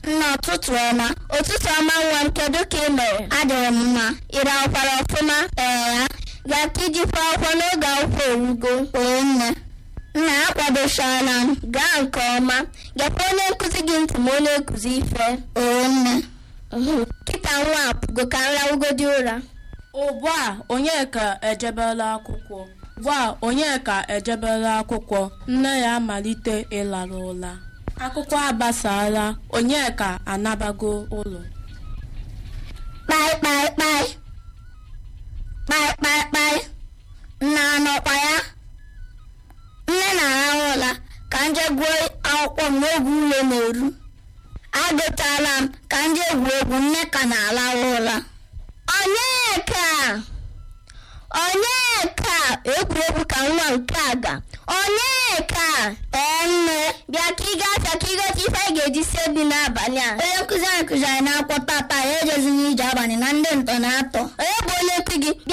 nna ụtụtụ ọma ụtụtụ ọma nwa m kedu ka ị mere adịrị m mma ire akwara ọfụma ee gaa ka ijikwa akwụkwọ n'oge akwụkwọ owugo oo nne nna akwadochala m gaa nke ọma gekwa onye nkụzi gị ntị ma onye nkụzi ife oo nne kịta nwa apụgo ka nrawugodi ụra ugbu a onyeka ejebela akwụkwọ ugbu a onyeka ejebela akwụkwọ nne ya amalite ịlara ụla akwụkwọ agbasala onyeka anabago ụlọ kpai kpai kpai kpai kpai kpai nna anọkwa ya nne na-arahụ ụla ka nje gụọ akwụkwọ m n'oge ule na-eru agụtala m ka nje egwu egwu nne ka na-arahụ ụla onyeka onyeka egwuregwu ka nwa nke a ga onyeka ee nne bịa ka ị gafee ka ịgote ife anyị ga-eji sie bi n'abalị a onye nkụzi anyị kụziri n'akwụkwọ tata ya ejezina ije abalị na ndị ntọ na-atọ onye bụ onye nkụzi gị